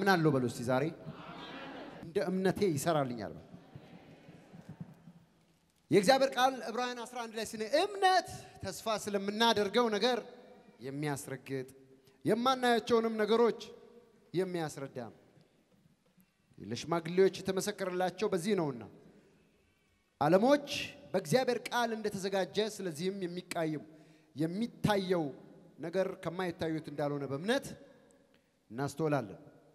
አምናለሁ በሉ እስቲ ዛሬ እንደ እምነቴ ይሰራልኛል። የእግዚአብሔር ቃል ዕብራውያን 11 ላይ ስነ እምነት ተስፋ ስለምናደርገው ነገር የሚያስረግጥ የማናያቸውንም ነገሮች የሚያስረዳ ነው። ለሽማግሌዎች የተመሰከረላቸው በዚህ ነውና ዓለሞች በእግዚአብሔር ቃል እንደተዘጋጀ ስለዚህም የሚቃየም የሚታየው ነገር ከማይታዩት እንዳልሆነ በእምነት እናስተውላለን።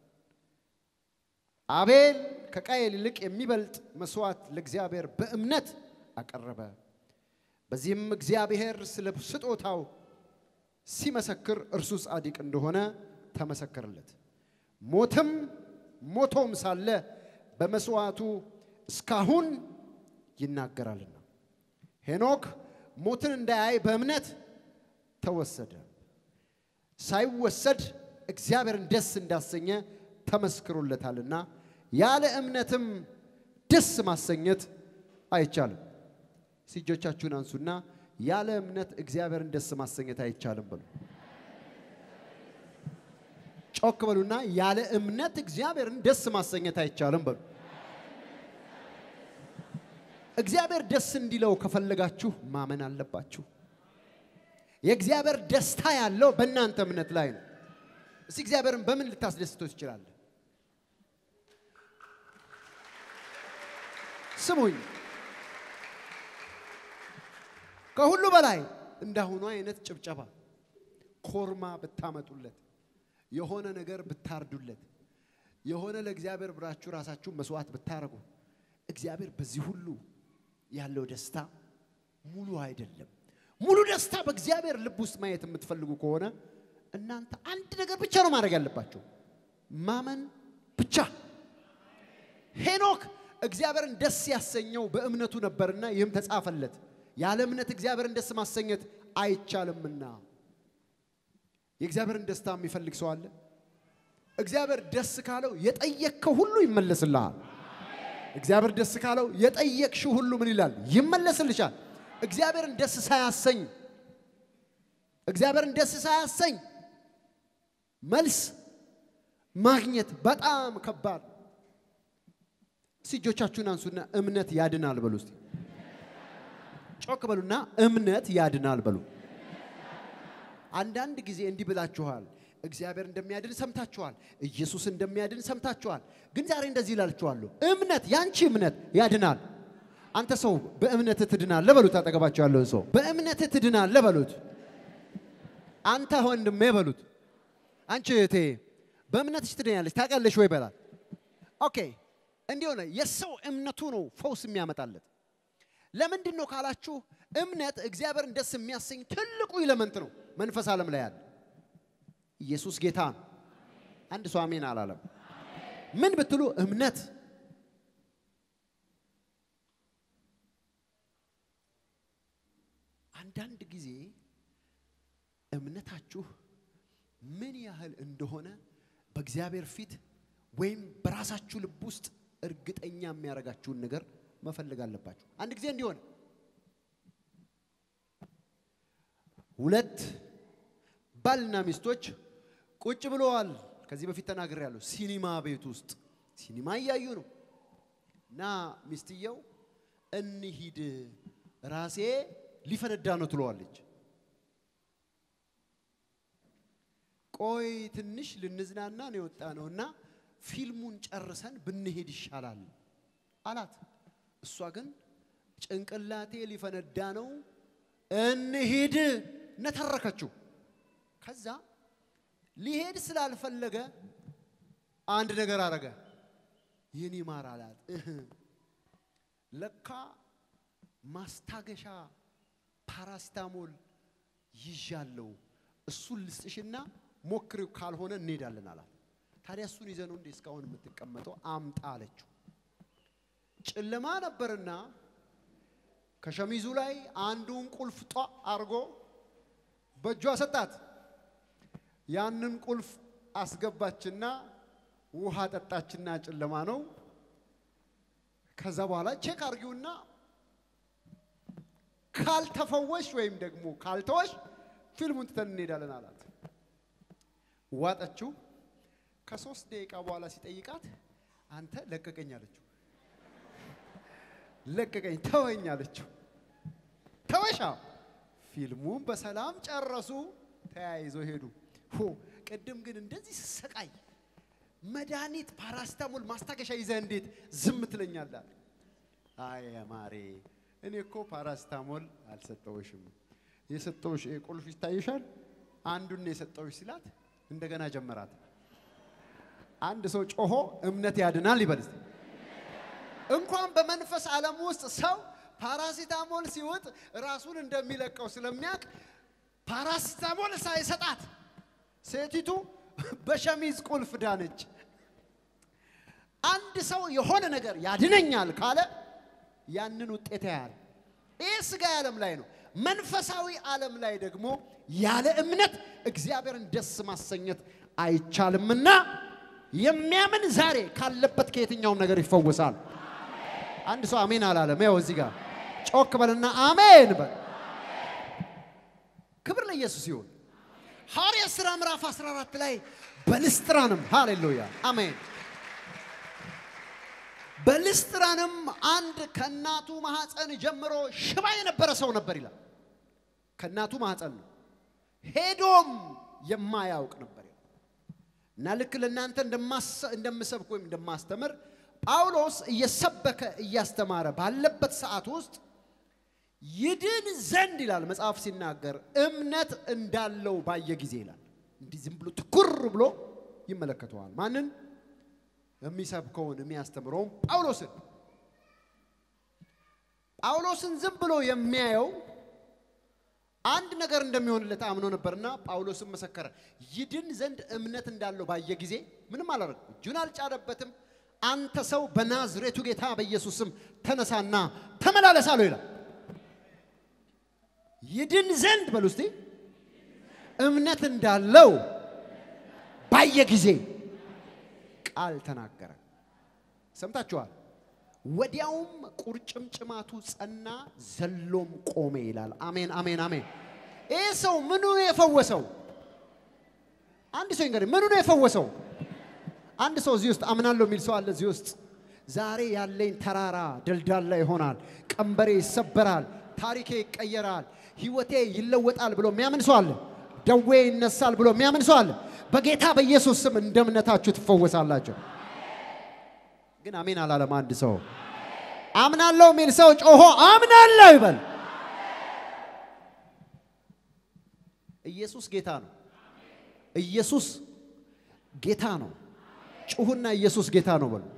አቤል ከቃየል ይልቅ የሚበልጥ መስዋዕት ለእግዚአብሔር በእምነት አቀረበ። በዚህም እግዚአብሔር ስለ ስጦታው ሲመሰክር እርሱ ጻድቅ እንደሆነ ተመሰከረለት። ሞትም ሞቶም ሳለ በመስዋዕቱ እስካሁን ይናገራልና ሄኖክ ሞትን እንዳያይ በእምነት ተወሰደ። ሳይወሰድ እግዚአብሔርን ደስ እንዳሰኘ ተመስክሮለታልና ያለ እምነትም ደስ ማሰኘት አይቻልም። እጆቻችሁን አንሱና ያለ እምነት እግዚአብሔርን ደስ ማሰኘት አይቻልም በሉ። ጮክ በሉና ያለ እምነት እግዚአብሔርን ደስ ማሰኘት አይቻልም በሉ። እግዚአብሔር ደስ እንዲለው ከፈለጋችሁ ማመን አለባችሁ። የእግዚአብሔር ደስታ ያለው በእናንተ እምነት ላይ ነው። እስቲ እግዚአብሔርን በምን ልታስደስተው ትችላለህ? ስሙኝ። ከሁሉ በላይ እንዳሁኑ አይነት ጭብጨባ ኮርማ ብታመጡለት፣ የሆነ ነገር ብታርዱለት፣ የሆነ ለእግዚአብሔር ብራችሁ ራሳችሁ መስዋዕት ብታረጉ፣ እግዚአብሔር በዚህ ሁሉ ያለው ደስታ ሙሉ አይደለም። ሙሉ ደስታ በእግዚአብሔር ልብ ውስጥ ማየት የምትፈልጉ ከሆነ እናንተ አንድ ነገር ብቻ ነው ማድረግ ያለባቸው፣ ማመን ብቻ። ሄኖክ እግዚአብሔርን ደስ ያሰኘው በእምነቱ ነበርና ይህም ተጻፈለት። ያለ እምነት እግዚአብሔርን ደስ ማሰኘት አይቻልምና። የእግዚአብሔርን ደስታ የሚፈልግ ሰው አለ? እግዚአብሔር ደስ ካለው የጠየቅከው ሁሉ ይመለስልሃል። እግዚአብሔር ደስ ካለው የጠየቅሽው ሁሉ ምን ይላል? ይመለስልሻል። እግዚአብሔርን ደስ ሳያሰኝ እግዚአብሔርን ደስ ሳያሰኝ መልስ ማግኘት በጣም ከባድ። እስቲ እጆቻችሁን አንሱና እምነት ያድናል በሉ። እስቲ ጮክ በሉና እምነት ያድናል በሉ። አንዳንድ ጊዜ እንዲህ ብላችኋል። እግዚአብሔር እንደሚያድን ሰምታችኋል። ኢየሱስ እንደሚያድን ሰምታችኋል። ግን ዛሬ እንደዚህ ይላችኋለሁ፣ እምነት ያንቺ እምነት ያድናል። አንተ ሰው በእምነት ትድናለህ በሉት። አጠገባቸው ያለውን ሰው በእምነት ትድናለህ በሉት። አንተ ወንድሜ በሉት። አንቺ እህቴ በእምነትሽ ትድኛለች ታውቃለሽ ወይ በላት። ኦኬ እንዲህ ሆነ። የሰው እምነቱ ነው ፈውስ የሚያመጣለት። ለምንድን ነው ካላችሁ እምነት እግዚአብሔርን ደስ የሚያሰኝ ትልቁ ኢለመንት ነው። መንፈስ ዓለም ላይ ያለ ኢየሱስ ጌታ ነው። አንድ ሰው አሜን አላለም። ምን ብትሉ እምነት አንዳንድ ጊዜ እምነታችሁ ምን ያህል እንደሆነ በእግዚአብሔር ፊት ወይም በራሳችሁ ልብ ውስጥ እርግጠኛ የሚያደርጋችሁን ነገር መፈለግ አለባችሁ። አንድ ጊዜ እንዲሆን ሁለት ባልና ሚስቶች ቁጭ ብለዋል። ከዚህ በፊት ተናግሬያለሁ። ሲኒማ ቤት ውስጥ ሲኒማ እያዩ ነው እና ሚስትየው እንሂድ ራሴ ሊፈነዳ ነው ትለዋለች። ቆይ ትንሽ ልንዝናና ነው የወጣ ነው እና ፊልሙን ጨርሰን ብንሄድ ይሻላል አላት። እሷ ግን ጭንቅላቴ ሊፈነዳ ነው እንሂድ ነተረከችው። ከዛ ሊሄድ ስላልፈለገ አንድ ነገር አረገ። የኔ ማር አላት። እህ ለካ ማስታገሻ ፓራስታሞል ይዣለው እሱን ልስጥሽና ሞክሪው፣ ካልሆነ እንሄዳለን አላት። ታዲያ እሱን ይዘህ ነው እንዴ እስካሁን የምትቀመጠው? አምጣ አለችው። ጨለማ ነበርና ከሸሚዙ ላይ አንዱን ቁልፍ ጧ አርጎ በእጇ ሰጣት። ያንን ቁልፍ አስገባችና ውሃ ጠጣችና ጨለማ ነው። ከዛ በኋላ ቼክ አርጊውና ካልተፈወሽ ወይም ደግሞ ካልተወሽ ፊልሙን ትተን እንሄዳለን አላት። ዋጠችው። ከሶስት ደቂቃ በኋላ ሲጠይቃት አንተ ለቀቀኝ አለችው። ለቀቀኝ ተወኝ አለችው። ተወሻ ፊልሙን በሰላም ጨረሱ። ተያይዘው ሄዱ። ሆ ቅድም ግን እንደዚህ ስሰቃይ መድኃኒት ፓራስታሞል ማስታገሻ ይዘህ እንዴት ዝም ትለኛለህ? አይ ማሬ እኔ እኮ ፓራስታሞል አልሰጠውሽም። የሰጠውሽ ይሄ ቁልፍ ይታይሻል። አንዱን ነው የሰጠውሽ ሲላት እንደገና ጀመራት። አንድ ሰው ጮሆ እምነት ያድናል ይበል እስቲ። እንኳን በመንፈስ ዓለም ውስጥ ሰው ፓራሲታሞል ሲውጥ ራሱን እንደሚለቀው ስለሚያውቅ ፓራሲታሞል ሳይሰጣት ሴቲቱ በሸሚዝ ቁልፍ ዳነች። አንድ ሰው የሆነ ነገር ያድነኛል ካለ ያንን ውጤት ያያል። ይህ ስጋ ዓለም ላይ ነው። መንፈሳዊ ዓለም ላይ ደግሞ ያለ እምነት እግዚአብሔርን ደስ ማሰኘት አይቻልምና የሚያምን ዛሬ ካለበት ከየትኛውም ነገር ይፈወሳል። አንድ ሰው አሜን አላለም። ያው እዚህ ጋር ጮክ በልና አሜን በል። ክብር ለኢየሱስ ይሁን። ሐዋርያት ሥራ ምዕራፍ 14 ላይ በልስጥራንም ሃሌሉያ አሜን። በልስጥራንም አንድ ከእናቱ ማኅፀን ጀምሮ ሽባ የነበረ ሰው ነበር ይላል። ከእናቱ ማኅፀን ነው። ሄዶም የማያውቅ ነበር ይላል። እና ልክ ለእናንተ እንደምሰብክ ወይም እንደማስተምር ጳውሎስ እየሰበከ እያስተማረ ባለበት ሰዓት ውስጥ ይድን ዘንድ ይላል መጽሐፍ ሲናገር እምነት እንዳለው ባየ ጊዜ ይላል። እንዲህ ዝም ብሎ ትኩር ብሎ ይመለከተዋል። ማንን? የሚሰብከውን የሚያስተምረውን ጳውሎስን። ጳውሎስን ዝም ብሎ የሚያየው አንድ ነገር እንደሚሆንለት አምኖ ነበርና ጳውሎስን መሰከረ። ይድን ዘንድ እምነት እንዳለው ባየ ጊዜ ምንም አላደረገም። እጁን አልጫነበትም። አንተ ሰው በናዝሬቱ ጌታ በኢየሱስ ስም ተነሳና ተመላለስ አለው ይላል። ይድን ዘንድ በሉ እስቲ እምነት እንዳለው ባየ ጊዜ ቃል ተናገረ። ሰምታችኋል። ወዲያውም ቁርጭምጭማቱ ጸና፣ ዘሎም ቆመ ይላል። አሜን፣ አሜን፣ አሜን። ይህ ሰው ምኑ ነው የፈወሰው? አንድ ሰው እንግዲህ ምኑ ነው የፈወሰው? አንድ ሰው እዚህ ውስጥ አምናለሁ የሚል ሰው አለ። እዚህ ውስጥ ዛሬ ያለኝ ተራራ ደልዳላ ይሆናል፣ ቀንበሬ ይሰበራል፣ ታሪኬ ይቀየራል፣ ህይወቴ ይለወጣል ብሎ የሚያምን ሰው አለ። ደዌ ይነሳል ብሎ የሚያምን ሰው አለ። በጌታ በኢየሱስ ስም እንደ እምነታችሁ ትፈወሳላችሁ። ግን አሜን አላለም። አንድ ሰው አምናለሁ የሚል ሰው ጮሆ አምናለሁ ይበል። ኢየሱስ ጌታ ነው። ኢየሱስ ጌታ ነው። ጩሁና ኢየሱስ ጌታ ነው በሉ።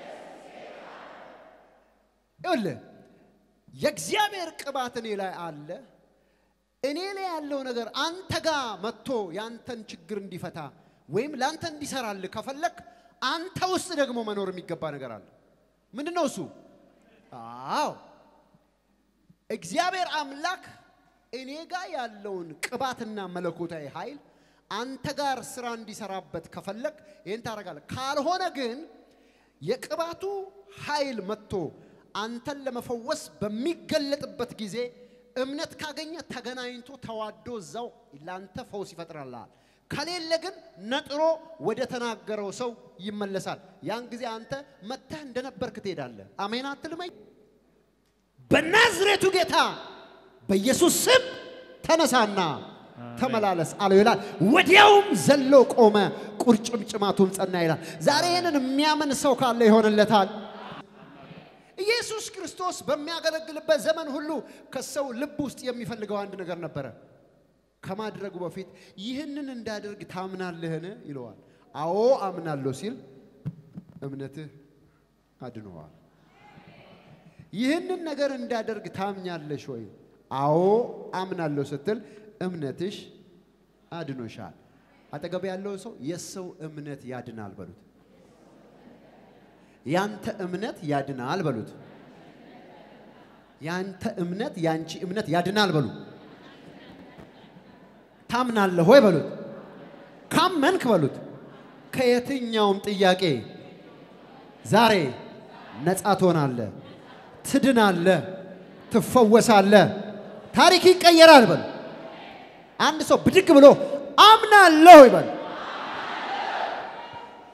ይኸውልህ የእግዚአብሔር ቅባት እኔ ላይ አለ። እኔ ላይ ያለው ነገር አንተ ጋር መጥቶ ያንተን ችግር እንዲፈታ ወይም ለአንተ እንዲሰራልህ ከፈለክ አንተ ውስጥ ደግሞ መኖር የሚገባ ነገር አለ። ምንድን ነው እሱ? አዎ እግዚአብሔር አምላክ እኔ ጋር ያለውን ቅባትና መለኮታዊ ኃይል አንተ ጋር ስራ እንዲሰራበት ከፈለክ ይህን ታደርጋለህ። ካልሆነ ግን የቅባቱ ኃይል መጥቶ አንተን ለመፈወስ በሚገለጥበት ጊዜ እምነት ካገኘ ተገናኝቶ ተዋዶ እዛው ለአንተ ፈውስ ይፈጥራልሃል። ከሌለ ግን ነጥሮ ወደ ተናገረው ሰው ይመለሳል። ያን ጊዜ አንተ መተህ እንደነበርክ ትሄዳለህ። አሜን አትልመኝ። በናዝሬቱ ጌታ በኢየሱስ ስም ተነሳና ተመላለስ አለው ይላል። ወዲያውም ዘሎ ቆመ፣ ቁርጭምጭማቱም ጸና ይላል። ዛሬ ይህንን የሚያምን ሰው ካለ ይሆንለታል። ኢየሱስ ክርስቶስ በሚያገለግልበት ዘመን ሁሉ ከሰው ልብ ውስጥ የሚፈልገው አንድ ነገር ነበረ። ከማድረጉ በፊት ይህንን እንዳደርግ ታምናለህን? ይለዋል። አዎ አምናለሁ ሲል እምነትህ አድኖዋል። ይህንን ነገር እንዳደርግ ታምኛለሽ ወይ? አዎ አምናለሁ ስትል እምነትሽ አድኖሻል። አጠገብ ያለው ሰው የሰው እምነት ያድናል በሉት። ያንተ እምነት ያድናል በሉት። ያንተ እምነት ያንቺ እምነት ያድናል በሉ። ታምናለህ ወይ በሉት። ካመንክ በሉት ከየትኛውም ጥያቄ ዛሬ ነፃ ትሆናለህ፣ ትድናለህ፣ ትፈወሳለህ፣ ታሪክ ይቀየራል በሉ። አንድ ሰው ብድግ ብሎ አምናለሁ ይበል።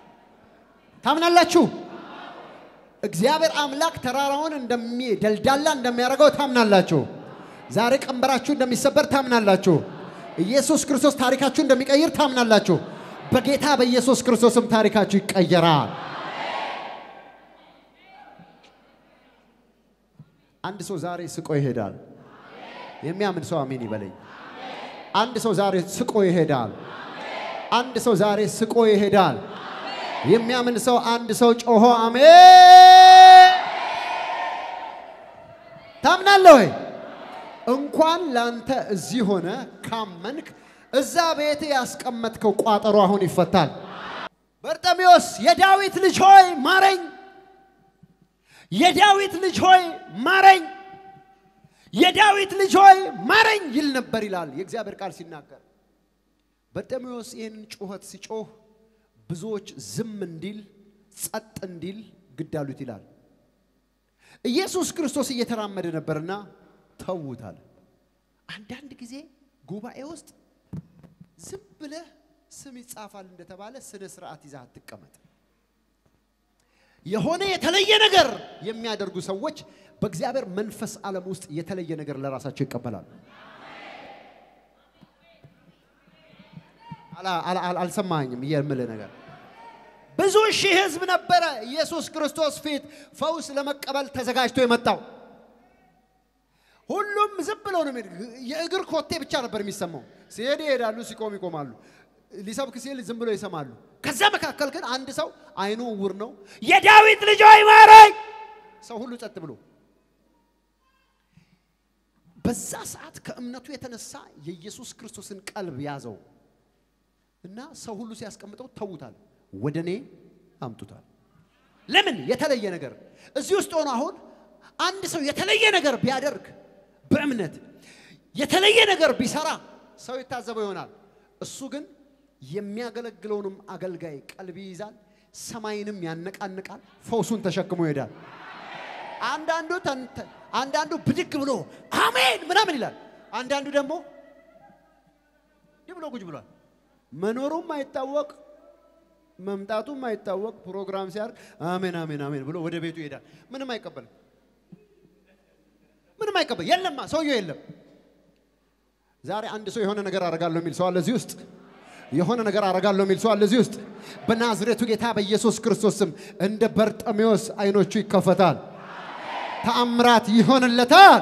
ታምናላችሁ? እግዚአብሔር አምላክ ተራራውን እንደሚ ደልዳላ እንደሚያደርገው ታምናላችሁ? ዛሬ ቀንበራችሁ እንደሚሰበር ታምናላችሁ? ኢየሱስ ክርስቶስ ታሪካችሁ እንደሚቀይር ታምናላችሁ? በጌታ በኢየሱስ ክርስቶስም ታሪካችሁ ይቀየራል። አንድ ሰው ዛሬ ስቆ ይሄዳል። የሚያምን ሰው አሜን ይበለኝ። አንድ ሰው ዛሬ ስቆ ይሄዳል። አንድ ሰው ዛሬ ስቆ ይሄዳል። የሚያምን ሰው አንድ ሰው ጮሆ አሜን። ታምናለህ ወይ? እንኳን ላንተ እዚህ ሆነ ካመንክ እዛ ቤት ያስቀመጥከው ቋጠሮ አሁን ይፈታል። በርጠሚዎስ የዳዊት ልጅ ሆይ ማረኝ፣ የዳዊት ልጅ ሆይ ማረኝ፣ የዳዊት ልጅ ሆይ ማረኝ ይል ነበር ይላል የእግዚአብሔር ቃል ሲናገር። በርጤሜዎስ ይህንን ጩኸት ሲጮህ ብዙዎች ዝም እንዲል ጸጥ እንዲል ግድ አሉት ይላል። ኢየሱስ ክርስቶስ እየተራመደ ነበርና ተዉታል። አንዳንድ ጊዜ ጉባኤ ውስጥ ዝም ብለህ ስም ይጻፋል እንደተባለ ስነ ስርዓት ይዘህ አትቀመጥ። የሆነ የተለየ ነገር የሚያደርጉ ሰዎች በእግዚአብሔር መንፈስ ዓለም ውስጥ የተለየ ነገር ለራሳቸው ይቀበላሉ። አልሰማኝም የምልህ ነገር ብዙ ሺህ ህዝብ ነበረ ኢየሱስ ክርስቶስ ፊት ፈውስ ለመቀበል ተዘጋጅቶ የመጣው። ሁሉም ዝም ብለው ነው የሚሄድ። የእግር ኮቴ ብቻ ነበር የሚሰማው። ሲሄድ ይሄዳሉ፣ ሲቆም ይቆማሉ። ሊሰብክ ሲል ዝም ብለው ይሰማሉ። ከዛ መካከል ግን አንድ ሰው አይኑ እውር ነው፣ የዳዊት ልጅ ሆይ ማረኝ። ሰው ሁሉ ጸጥ ብሎ በዛ ሰዓት ከእምነቱ የተነሳ የኢየሱስ ክርስቶስን ቀልብ ያዘው እና ሰው ሁሉ ሲያስቀምጠው ተዉታል። ወደ እኔ አምጡታል። ለምን? የተለየ ነገር እዚህ ውስጥ ሆኖ አሁን አንድ ሰው የተለየ ነገር ቢያደርግ በእምነት የተለየ ነገር ቢሰራ ሰው የታዘበው ይሆናል። እሱ ግን የሚያገለግለውንም አገልጋይ ቀልብ ይይዛል፣ ሰማይንም ያነቃንቃል፣ ፈውሱን ተሸክሞ ይሄዳል። አንዳንዱ አንዳንዱ ብድግ ብሎ አሜን ምናምን ይላል። አንዳንዱ ደግሞ እንዲህ ብሎ ጉጅ ብሏል። መኖሩም አይታወቅ መምጣቱም አይታወቅ ፕሮግራም ሲያርግ አሜን አሜን አሜን ብሎ ወደ ቤቱ ይሄዳል። ምንም አይቀበልም። ምንም አይቀበል የለማ ሰውየው የለም። ዛሬ አንድ ሰው የሆነ ነገር አደርጋለሁ የሚል ሰው አለ እዚህ ውስጥ። የሆነ ነገር አደርጋለሁ የሚል ሰው አለ እዚህ ውስጥ። በናዝሬቱ ጌታ በኢየሱስ ክርስቶስ ስም እንደ በርጠሜዎስ አይኖቹ ይከፈታል። ተአምራት ይሆንለታል።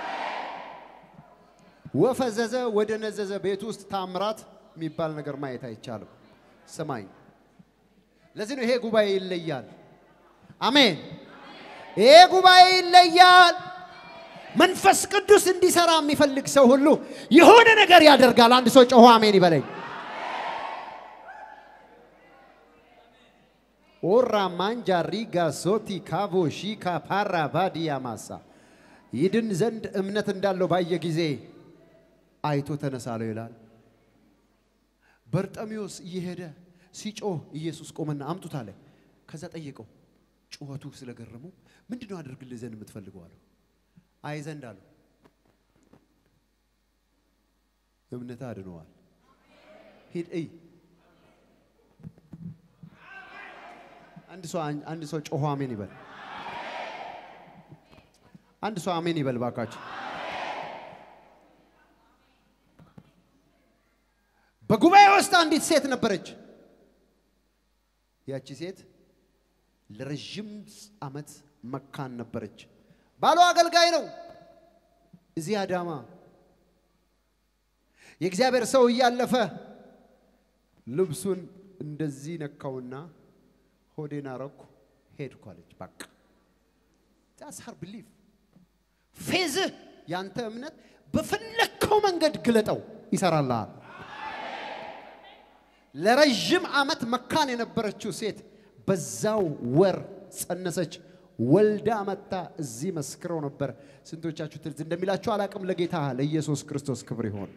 ወፈዘዘ ወደ ነዘዘ ቤት ውስጥ ተአምራት የሚባል ነገር ማየት አይቻልም። ስማኝ፣ ለዚህ ነው ይሄ ጉባኤ ይለያል። አሜን። ይሄ ጉባኤ ይለያል። መንፈስ ቅዱስ እንዲሰራ የሚፈልግ ሰው ሁሉ የሆነ ነገር ያደርጋል። አንድ ሰው ጮሆ አሜን ይበለኝ። ኦራ ማንጃ ሪጋ ሶቲ ካቮ ሺካ ፓራ ባዲያ ማሳ ይድን ዘንድ እምነት እንዳለው ባየ ጊዜ አይቶ ተነሳለው ይላል። በርጠሚዎስ እየሄደ ሲጮህ ኢየሱስ ቆመና አምጡት አለ። ከዛ ጠየቀው። ጩኸቱ ስለገረመው ምንድን ነው አድርግልህ ዘንድ የምትፈልገው አለው። አይ ዘንድ አለው። እምነት አድነዋል። ሂድ እይ። አንድ ሰው አንድ ሰው ጮሆ አሜን ይበል። አንድ ሰው አሜን ይበል ባካችሁ። በጉባኤ ውስጥ አንዲት ሴት ነበረች። ያቺ ሴት ለረዥም ዓመት መካን ነበረች። ባሏ አገልጋይ ነው። እዚህ አዳማ የእግዚአብሔር ሰው እያለፈ ልብሱን እንደዚህ ነካውና ሆዴን አረኩ ሄድኩ አለች። በቃ ዛስ ሀር ብሊቭ ፌዝህ ያንተ እምነት በፈለግከው መንገድ ግለጠው ይሰራልሃል። ለረዥም ዓመት መካን የነበረችው ሴት በዛው ወር ጸነሰች። ወልዳ መጣ። እዚህ መስክረው ነበር። ስንቶቻችሁ ትዝ እንደሚላችሁ አላቅም። ለጌታ ለኢየሱስ ክርስቶስ ክብር ይሆን።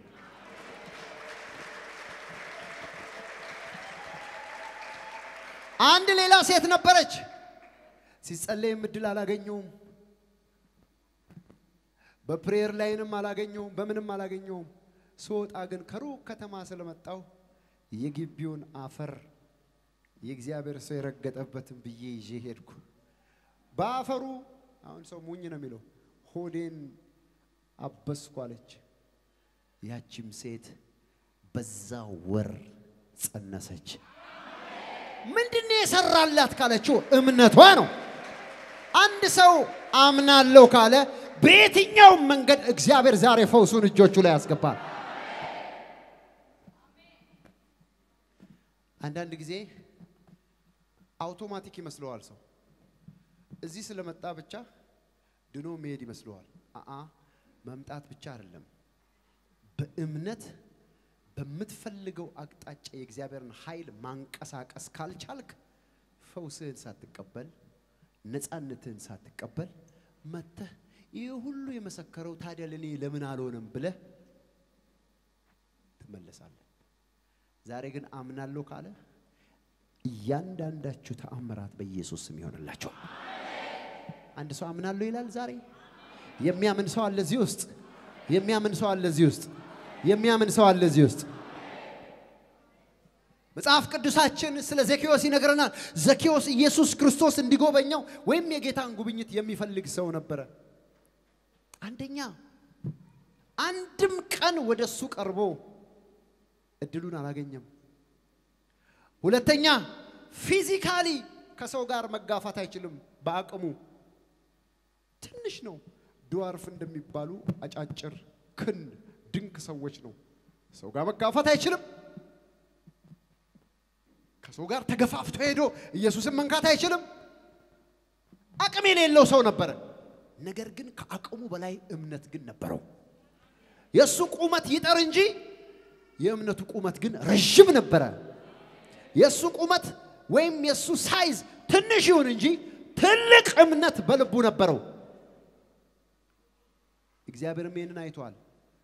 አንድ ሌላ ሴት ነበረች። ሲጸለይም እድል አላገኘውም። በፕሬየር ላይንም አላገኘውም። በምንም አላገኘውም። ስወጣ ግን ከሩቅ ከተማ ስለመጣው የግቢውን አፈር የእግዚአብሔር ሰው የረገጠበትን ብዬ ይዤ ሄድኩ። በአፈሩ አሁን ሰው ሙኝ ነው የሚለው ሆዴን አበስኩ አለች። ያቺም ሴት በዛ ወር ጸነሰች። ምንድን ነው የሰራላት ካለችው እምነቷ ነው። አንድ ሰው አምናለሁ ካለ በየትኛውም መንገድ እግዚአብሔር ዛሬ ፈውሱን እጆቹ ላይ ያስገባል። አንዳንድ ጊዜ አውቶማቲክ ይመስለዋል ሰው እዚህ ስለመጣ ብቻ ድኖ መሄድ ይመስለዋል። አአ መምጣት ብቻ አይደለም። በእምነት በምትፈልገው አቅጣጫ የእግዚአብሔርን ኃይል ማንቀሳቀስ ካልቻልክ ፈውስህን ሳትቀበል ነፃነትህን ሳትቀበል መተህ ይህ ሁሉ የመሰከረው ታዲያ ለእኔ ለምን አልሆነም ብለህ ትመለሳለህ። ዛሬ ግን አምናለሁ ካለ እያንዳንዳችሁ ተአምራት በኢየሱስ ስም ይሆንላችኋል። አንድ ሰው አምናለሁ ይላል። ዛሬ የሚያምን ሰው አለ እዚህ ውስጥ። የሚያምን ሰው አለ እዚህ ውስጥ። የሚያምን ሰው አለ እዚህ ውስጥ። መጽሐፍ ቅዱሳችን ስለ ዘኬዎስ ይነግረናል። ዘኬዎስ ኢየሱስ ክርስቶስ እንዲጎበኘው ወይም የጌታን ጉብኝት የሚፈልግ ሰው ነበረ። አንደኛ አንድም ቀን ወደ እሱ ቀርቦ እድሉን አላገኘም። ሁለተኛ ፊዚካሊ ከሰው ጋር መጋፋት አይችልም። በአቅሙ ትንሽ ነው። ድዋርፍ እንደሚባሉ አጫጭር ክንድ ድንክ ሰዎች ነው። ሰው ጋር መጋፋት አይችልም። ከሰው ጋር ተገፋፍቶ ሄዶ ኢየሱስን መንካት አይችልም። አቅም የሌለው ሰው ነበረ። ነገር ግን ከአቅሙ በላይ እምነት ግን ነበረው። የእሱ ቁመት ይጠር እንጂ የእምነቱ ቁመት ግን ረዥም ነበረ። የእሱ ቁመት ወይም የእሱ ሳይዝ ትንሽ ይሁን እንጂ ትልቅ እምነት በልቡ ነበረው። እግዚአብሔርም ይህንን አይቷል።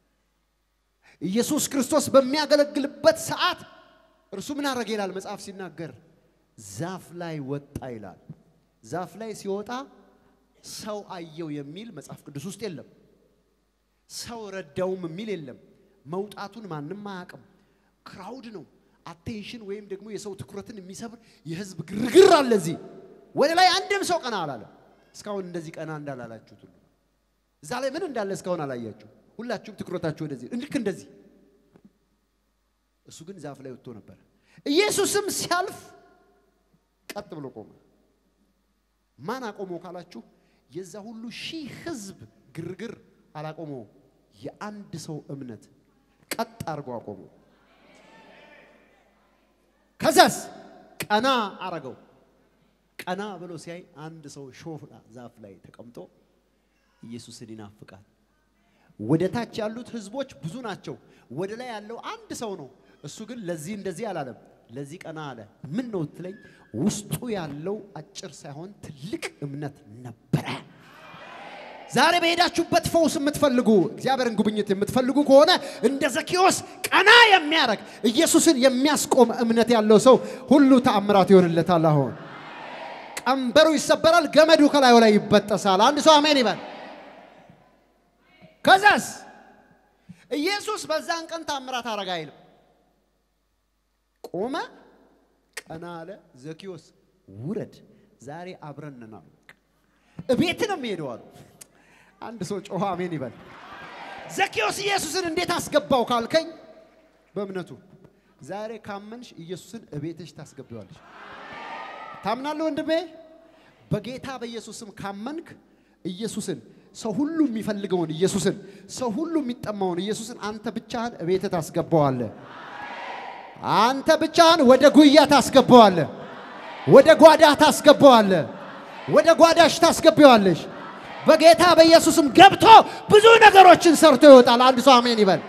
ኢየሱስ ክርስቶስ በሚያገለግልበት ሰዓት እርሱ ምን አደረገ ይላል መጽሐፍ ሲናገር፣ ዛፍ ላይ ወጣ ይላል። ዛፍ ላይ ሲወጣ ሰው አየው የሚል መጽሐፍ ቅዱስ ውስጥ የለም። ሰው ረዳውም የሚል የለም። መውጣቱን ማንም አያውቅም። ክራውድ ነው። አቴንሽን ወይም ደግሞ የሰው ትኩረትን የሚሰብር የህዝብ ግርግር አለ እዚህ። ወደ ላይ አንድም ሰው ቀና አላለም። እስካሁን እንደዚህ ቀና እንዳላላችሁት ሁሉ እዛ ላይ ምን እንዳለ እስካሁን አላያችሁ። ሁላችሁም ትኩረታችሁ ወደዚህ ልክ እንደዚህ። እሱ ግን ዛፍ ላይ ወጥቶ ነበር። ኢየሱስም ሲያልፍ ቀጥ ብሎ ቆመ። ማን አቆመው ካላችሁ የዛ ሁሉ ሺህ ህዝብ ግርግር አላቆመው። የአንድ ሰው እምነት ቀጥ አድርጎ አቆመው። ከዛስ ቀና አረገው። ቀና ብሎ ሲያይ አንድ ሰው ሾህ ዛፍ ላይ ተቀምጦ ኢየሱስን ይናፍቃል። ወደ ታች ያሉት ህዝቦች ብዙ ናቸው። ወደ ላይ ያለው አንድ ሰው ነው። እሱ ግን ለዚህ እንደዚህ አላለም። ለዚህ ቀና አለ። ምን ነው ትለኝ፣ ውስጡ ያለው አጭር ሳይሆን ትልቅ እምነት ነበረ። ዛሬ በሄዳችሁበት ፈውስ የምትፈልጉ እግዚአብሔርን ጉብኝት የምትፈልጉ ከሆነ እንደ ዘኬዎስ ቀና የሚያደርግ ኢየሱስን የሚያስቆም እምነት ያለው ሰው ሁሉ ተአምራት ይሆንለታል። አሁን ቀንበሩ ይሰበራል፣ ገመዱ ከላዩ ላይ ይበጠሳል። አንድ ሰው አሜን ይበል። ከዛስ ኢየሱስ በዛን ቀን ታምራት አረጋ አይልም። ቆመ፣ ቀና አለ። ዘኬዎስ ውረድ፣ ዛሬ አብረን ነን አሉ። እቤት ነው የሚሄደው አሉ። አንድ ሰው ጮኸ አሜን ይበል። ዘኬዎስ ኢየሱስን እንዴት አስገባው ካልከኝ፣ በእምነቱ ዛሬ ካመንሽ ኢየሱስን እቤትሽ ታስገቢዋለሽ። ታምናለህ ወንድሜ? በጌታ በኢየሱስም ካመንክ ኢየሱስን ሰው ሁሉ የሚፈልገውን ኢየሱስን ሰው ሁሉ የሚጠማውን ኢየሱስን አንተ ብቻህን እቤት ታስገባዋለህ። አንተ ብቻህን ወደ ጉያ ታስገባዋለህ። ወደ ጓዳ ታስገባዋለህ። ወደ ጓዳሽ ታስገቢዋለሽ። በጌታ በኢየሱስም ገብቶ ብዙ ነገሮችን ሰርቶ ይወጣል። አንድ ሰው አሜን ይበል።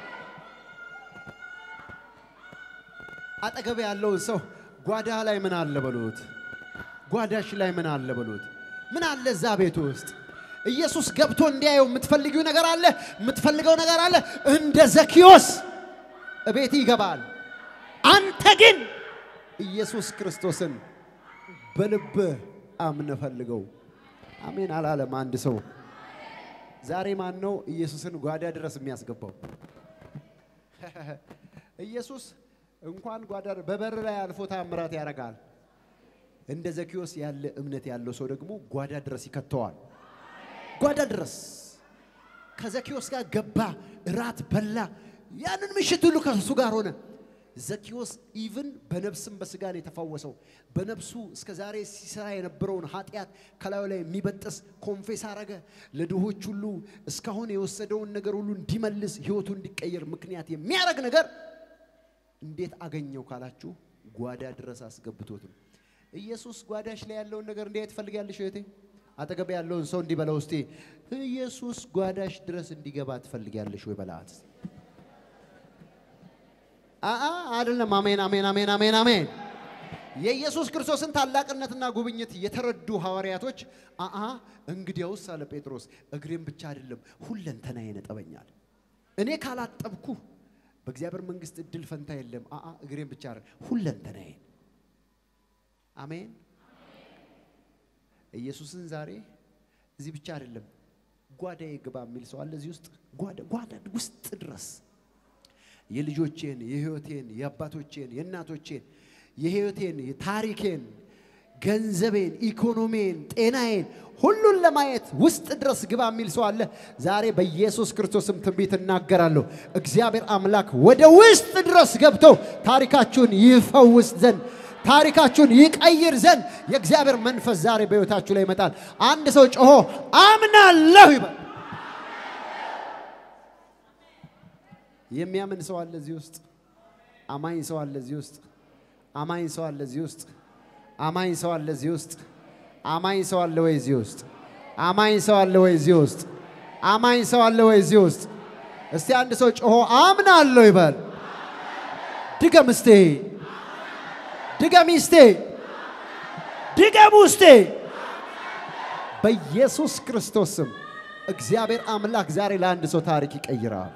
አጠገብ ያለውን ሰው ጓዳ ላይ ምን አለ በሉት። ጓዳሽ ላይ ምን አለ በሉት። ምን አለ እዛ ቤት ውስጥ ኢየሱስ ገብቶ እንዲያየው የምትፈልጊው ነገር አለ፣ የምትፈልገው ነገር አለ። እንደ ዘኪዮስ እቤት ይገባል። አንተ ግን ኢየሱስ ክርስቶስን በልብህ አምነህ ፈልገው። አሜን አላለም አንድ ሰው። ዛሬ ማን ነው ኢየሱስን ጓዳ ድረስ የሚያስገባው? ኢየሱስ እንኳን ጓዳ በበር ላይ አልፎ ታምራት ያደርጋል። እንደ ዘኪዮስ ያለ እምነት ያለው ሰው ደግሞ ጓዳ ድረስ ይከተዋል። ጓዳ ድረስ ከዘኪዮስ ጋር ገባ፣ እራት በላ። ያንን ምሽት ሁሉ ከሱ ጋር ሆነ። ዘኪዮስ ኢቭን በነፍስም በስጋ ነው የተፈወሰው። በነፍሱ እስከ ዛሬ ሲሰራ የነበረውን ኃጢአት ከላዩ ላይ የሚበጥስ ኮንፌስ አረገ። ለድሆች ሁሉ እስካሁን የወሰደውን ነገር ሁሉ እንዲመልስ ህይወቱ እንዲቀየር ምክንያት የሚያደርግ ነገር እንዴት አገኘው ካላችሁ ጓዳ ድረስ አስገብቶት ነው። ኢየሱስ ጓዳሽ ላይ ያለውን ነገር እንዴት ትፈልጊያለሽ እህቴ? አጠገብ ያለውን ሰው እንዲበለው እስቲ ኢየሱስ ጓዳሽ ድረስ እንዲገባ ትፈልጊያለሽ ወይ በላት። አአ አይደለም። አሜን፣ አሜን፣ አሜን፣ አሜን፣ አሜን። የኢየሱስ ክርስቶስን ታላቅነትና ጉብኝት የተረዱ ሐዋርያቶች አአ እንግዲያውስ አለ ጴጥሮስ እግሬን ብቻ አይደለም ሁለንተናዬ ይነጠበኛል። እኔ ካላጠብኩ በእግዚአብሔር መንግስት እድል ፈንታ የለም። አአ እግሬን ብቻ አይደለም ሁለንተናዬ። አሜን። ኢየሱስን ዛሬ እዚህ ብቻ አይደለም ጓዳዬ ግባ የሚል ሰው አለ እዚህ ውስጥ ጓዳ ጓዳ ውስጥ ድረስ የልጆቼን የህይወቴን የአባቶቼን የእናቶቼን የህይወቴን የታሪኬን ገንዘቤን ኢኮኖሚን ጤናዬን ሁሉን ለማየት ውስጥ ድረስ ግባ የሚል ሰው አለ። ዛሬ በኢየሱስ ክርስቶስም ትንቢት እናገራለሁ። እግዚአብሔር አምላክ ወደ ውስጥ ድረስ ገብቶ ታሪካችሁን ይፈውስ ዘንድ ታሪካችሁን ይቀይር ዘንድ የእግዚአብሔር መንፈስ ዛሬ በሕይወታችሁ ላይ ይመጣል። አንድ ሰው ጮሆ አምናለሁ ይበል። የሚያምን ሰው አለ እዚህ ውስጥ። አማኝ ሰው አለ እዚህ ውስጥ። አማኝ ሰው አለ እዚህ ውስጥ። አማኝ ሰው አለ እዚህ ውስጥ። አማኝ ሰው አለ ወይ እዚህ ውስጥ? አማኝ ሰው አለ ወይ እዚህ ውስጥ? አማኝ ሰው አለ ወይ እዚህ ውስጥ? እስቲ አንድ ሰው ጮሆ አምናለሁ ይበል። ድገም እስቴ፣ ድገም እስቴ፣ ድገም ውስጤ። በኢየሱስ ክርስቶስ ስም እግዚአብሔር አምላክ ዛሬ ለአንድ ሰው ታሪክ ይቀይራል።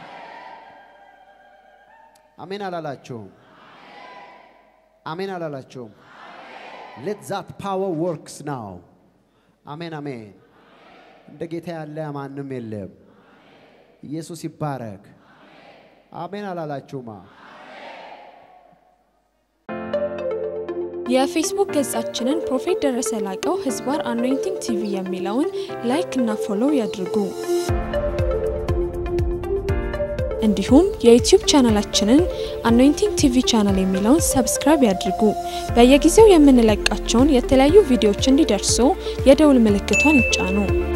አሜን አላላቸውም? አሜን አላላቸውም? ሌት ዛት ፓወር ወርክስ ናው። አሜን አሜን። እንደ ጌታ ያለ ማንም የለም። ኢየሱስ ይባረክ። አሜን አላላችሁማ? የፌስቡክ ገጻችንን ፕሮፌት ደረሰ ላቀው ህዝባር አኖይንቲንግ ቲቪ የሚለውን ላይክ እና ፎሎው ያድርጉ። እንዲሁም የዩቲዩብ ቻናላችንን አኖይንቲንግ ቲቪ ቻናል የሚለውን ሰብስክራይብ ያድርጉ። በየጊዜው የምንለቃቸውን የተለያዩ ቪዲዮዎች እንዲደርሱ የደውል ምልክቷን ይጫኑ።